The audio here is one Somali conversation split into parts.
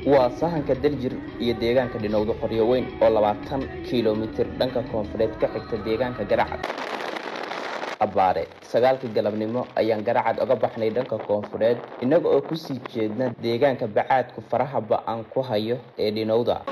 waa sahanka daljir iyo deegaanka dhinowda qoryo weyn oo labaatan kilomitir dhanka koonfureed ka xigta deegaanka garacad abbaare sagaalkii galabnimo ayaan garacad oga baxnay dhanka koonfureed innaga oo kusii jeedna deegaanka bacaadku faraha ba-an ku hayo ee dhinowda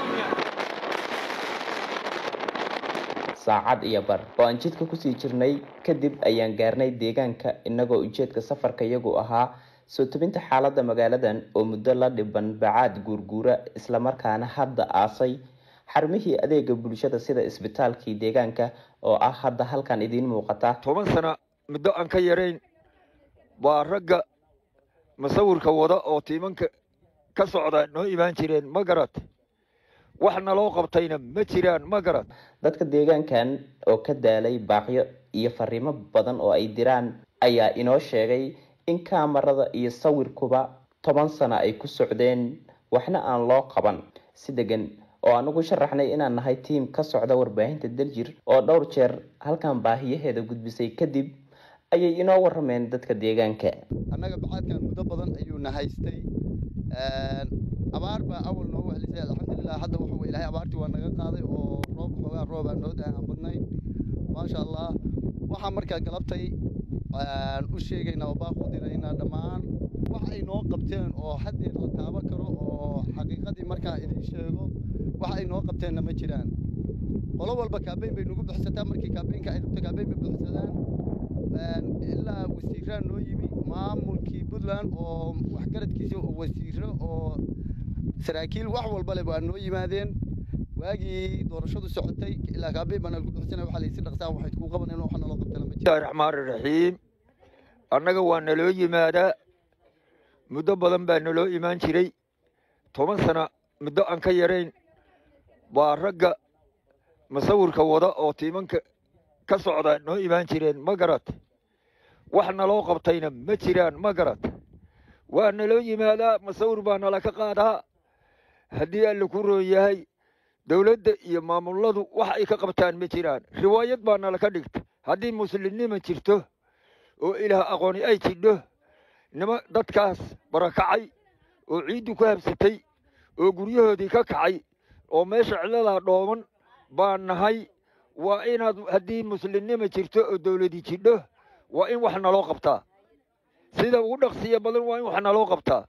saacad iyo bar oo aan jidka kusii jirnay kadib ayaan gaarnay deegaanka innagoo ujeedka safarka iyagu ahaa soo tebinta xaaladda magaaladan oo muddo la dhiban bacaad guurguura islamarkaana hadda aasay xarumihii adeega bulshada sida isbitaalkii deegaanka oo ah hadda halkan idiin muuqata toban sana muddo aan ka yarayn baa ragga masawirka wada oo tiimanka ka socda noo imaan jireen ma garad wax naloo qabtayna ma jiraan ma garad dadka deegaankan oo ka daalay baaqyo iyo fariimo badan oo ay diraan ayaa inoo sheegay in kaamarada iyo sawirkuba toban sano ay ku socdeen waxna aan loo qaban si degan oo aan ugu sharaxnay inaan nahay tiim ka socda warbaahinta daljir oo dhowr jeer halkan baahiyaheeda gudbisay kadib ayay inoo warameen dadka deegaanka annaga bacaadkan muddo badan ayuuna haystay abaar baa awal noogu helisay alxamdulilah hadda waxa wey ilahay abaartii waa naga qaaday oo roob xoogaa roobaa noo daa aan badnayn maasha allah waxaa markaa galabtay u sheegaynaa oo baaq u diraynaa dhammaan wax ay noo qabteen oo haddeed la taaban karo oo xaqiiqadii markaa idiin sheego wax ay noo qabteenna ma jiraan qolo walba kaabeyn bay nagu buxsataa markii kaabeynka ay rabto kaabeyn bay buxsadaan ilaa wasiiraan noo yimi maamulkii puntland oo waxgaradkiisa oo wasiiro oo saraakiil wax walba leh waa noo yimaadeen waagii doorashadu socotay ilaa kaabeyn baa nalagu buxsanaya waxaa laysi dhaqsaan waxay kuu qabaneen wax naloo qabtana ma bismillahi raxmaani raxiim annaga waa naloo yimaadaa muddo badan baa naloo imaan jiray toban sana muddo aan ka yarayn baa ragga masawirka wada oo tiimanka ka socda noo imaan jireen ma garad wax naloo qabtayna ma jiraan ma garad waa naloo yimaadaa masawir baa nala ka qaadaa haddii alla ku roon yahay dowladda iyo maamuladu wax ay ka qabtaan ma jiraan riwaayad baa nala ka dhigta haddii muslimnima jirto oo ilaah aqooni ay jidho nima dadkaas barakacay oo ciiddu ku habsatay oo guryahoodii ka kacay oo meesha ciladaa dhooban baa nahay waa inaad haddii muslimnima jirto oo dowladi jidho waa in wax naloo qabtaa sida ugu dhaqsiya badan waa in wax naloo qabtaa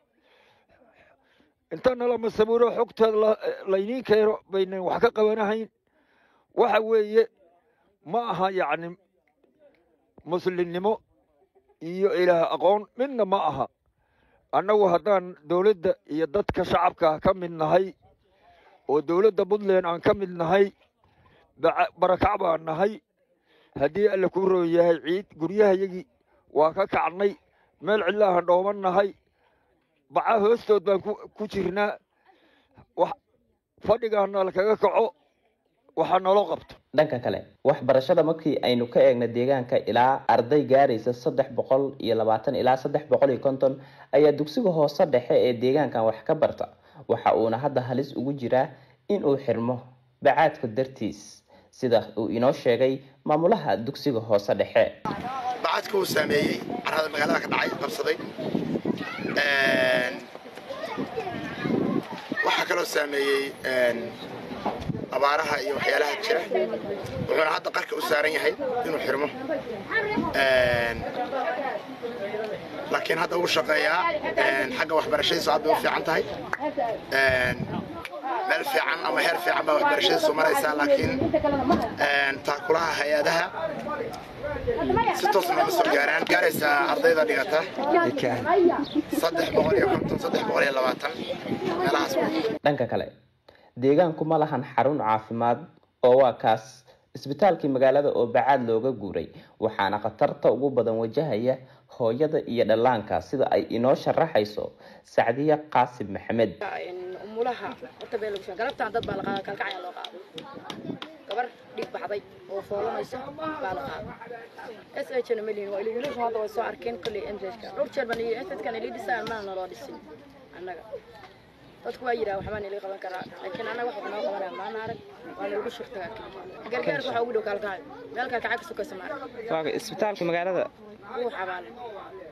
inta nala masawiro xogteeda layniin keeno baynan wax ka qabanahayn waxa weeye ma aha yacni muslimnimo iyo ilaah aqoon midna ma aha annagu haddaan dowladda iyo dadka shacabka ka mid nahay oo dowladda puntland aan ka mid nahay barakac baan nahay haddii alla ku roon yahay ciid guryahayagii waa ka kacnay meel cidlaahan dhooman nahay baca hoostood baan ku jirnaa fadhigaana lakaga kaco waxaa naloo qabto dhanka kale waxbarashada markii aynu ka eegna deegaanka ilaa arday gaaraysa saddex boqol iyo labaatan ilaa saddex boqol iyo konton ayaa dugsiga hoose dhexe ee deegaankan wax ka barta waxa uuna hadda halis ugu jiraa in uu xirmo bacaadka dartiis sida uu inoo sheegay maamulaha dugsiga hoose dhexe bacadka uu saameeyey carrada magaalada ka dhacay qabsaday waxaa kaloo saameeyey abaaraha iyo waxyaalaha jira wuxuuna hadda qarka u saaran yahay inuu xirmo laakiin hadda uu shaqeeyaa xagga waxbarashadiisu aad bay u fiican tahay meel fiican ama heer fiican baa waxbarashadiisu maraysaa laakiin taakulaha hay-adaha si toosna ma soo gaaraan gaaraysaa ardayda dhigata saddex boqol iyo konton saddex boqol iyo labaatan meelahaas dhanka kale deegaanku ma lahan xarun caafimaad oo waa kaas isbitaalkii magaalada oo bacaad looga guuray waxaana khatarta ugu badan wajahaya hooyada iyo dhallaanka sida ay inoo sharaxayso sacdiya qaasim maxamed umulaha horta bee lagu galabtaan dad baa la qaada kalkacaya loo qaado gabar dhig baxday oo foolanaysa baa la qaada s h na malin waa iligilisu hadda way soo arkeen kolley mjka dhowr jeer baan sskan ili dhisaan mana naloo dhisin annaga dadku waa yidhaha waxbaan ili qaban karaa laakiin annaga wax noo qabanaya maana arag waa nalagu shurtagaa gargaarka waxaa ugu dhow kalkacay meel kalkacay ka sukaysa maarag isbitaalka magaalada wuu xabaalay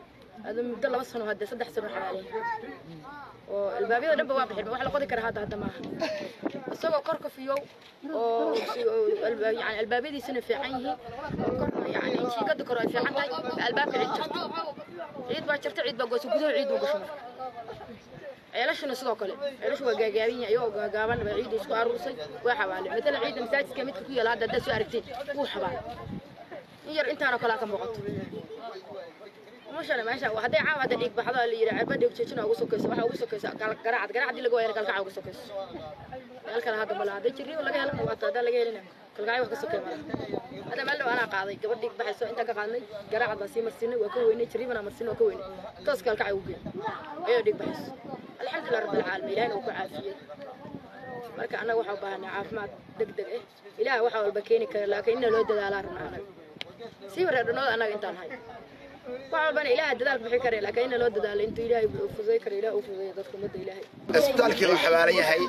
هذا مدة لبس سنة هذا صدح سنة حوالي والبابية دبا واضح wax la qodi kara hadda hadda maaha isagoo korka fiyow oo yani albaabadiisana fiican yihiin oo korna yani jiigada kore ay fiican tahay albaabka ciid jirto ciid baa jirta ciid baa goosa gudaha ciid buu gasho marka ceelashana sidoo kale ceelashu waa gaagaaban yahay ayagoo gaagaaban baa ciidda isku aruursay waa xabaale matala ciidda masaajidka midka ku yaala hadda haddaad soo aragtiin wuu xabaale in yar intaanoo kalea ka muuqato مشان ماشي وهدي عام هذا ديك بحضا اللي يرى عبد ديك تشنا ugu sokaysa waxa ugu sokaysa garaacad garaacad laga weerar kalka ugu sokaysa halkan hada bala hada jiri laga helo waa tada laga helina kalka wax ka sokay mara hada meel ana qaaday gabadh dib baxayso inta ka qaadnay garaacad baa sii marsinay waa ka weynay jiri bana marsinay waa ka weynay toos kalka ugu geey ayo dib baxayso alxamdulillah rabbil alamin ilaahay uu ku caafiyay marka anaga waxa u baahanaa caafimaad degdeg ah ilaahay waxa walba keeni kara laakiin in loo dadaalaa rabnaa anaga sii wareernooda anaga intaan hay waxalbana ilaaha dadaal bixi kare laakiin in loo dadaalo intuu ilaahay uu fuday kare ilaahay uu fuday dadka ummadda ilaahay isbitaalkii uu xabaalan yahay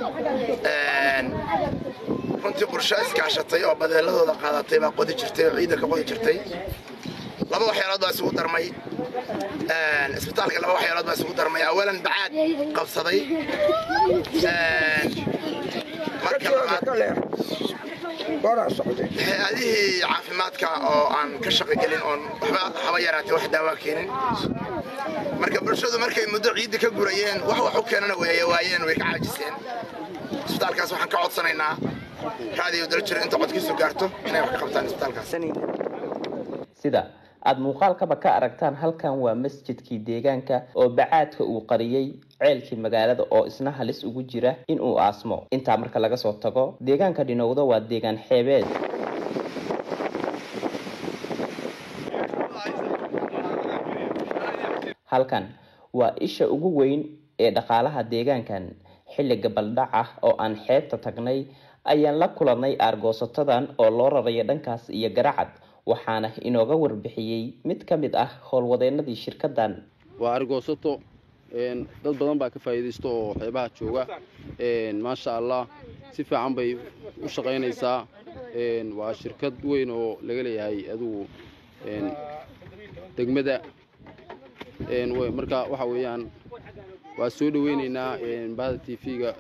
runtii qorshe iskaashatay oo badeeladooda qaadatay baa qodi jirtay oo ciidda ka qodi jirtay laba waxyaalood baa isugu darmay isbitaalka laba waxyaalood baa isugu darmay awalan bacaad qabsaday marka labaad hay-adihii caafimaadka oo aan ka shaqogelin oon waxba haba yaraatee wax daawaa keenin marka bulshadu markay muddo ciidda ka gurayeen wax wax u keenana weeye waayeen way ka caajiseen isbitaalkaas waxaan ka codsanaynaa raadiyo daljir inta codkiisu gaarto inay wax ka qabtaan isbitaalkaas sida aada muuqaalkaba ka aragtaan halkan waa masjidkii deegaanka oo bacaadka uu qariyey ceelkii magaalada oo isna halis ugu jira in uu aasmo intaa marka laga soo tago deegaanka dhinowda waa deegaan xeebeed halkan waa isha ugu weyn ee dhaqaalaha deegaankan xilli gabaldhac ah oo aan xeebta tagnay ayaan la kulannay aargoosatadan oo loo rarayo dhankaas iyo garacad waxaana inooga warbixiyey mid ka mid ah howlwadeenadii shirkadan waa argoosato dad badan baa ka faa'iidaysta oo xeebaha jooga maasha allah si fiican bay u shaqaynaysaa waa shirkad weyn oo laga leeyahay adugu degmada marka waxa weeyaan waa soo dhaweynaynaa bahda t v-ga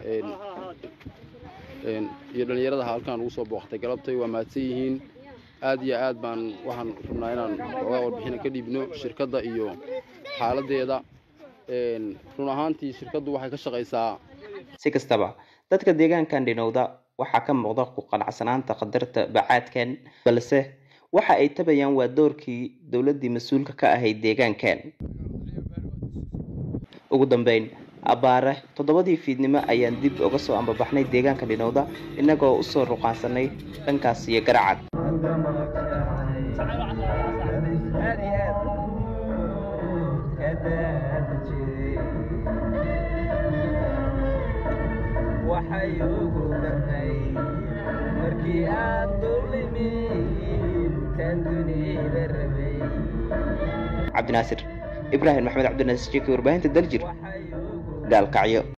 iyo dhallinyarada halkaan ugu soo booqtay galabtay waa mahadsan yihiin aad iyo aad baan waxaan rabnaa inaan oga warbixina ka dhiibno shirkadda iyo xaaladdeeda run ahaantii shirkaddu waxay ka shaqaysaa si kastaba dadka deegaankan dhinowda waxaa ka muuqda ku qanacsanaanta qadarta bacaadkan balse waxa ay tabayaan waa doorkii dowladdii mas-uulka ka ahayd deegaankan ugu dambeyn abbaare toddobadii fiidnimo ayaan dib uga soo ambabaxnay deegaanka dhinowda innagoo usoo ruqaansanay dhankaas iyo garacad waxay ugu darnay markii aad dulimin kan dunida rabay cabdinaasir ibraahim maxamed cabdinaasir jeki warbaahinta daljir gaalkacyo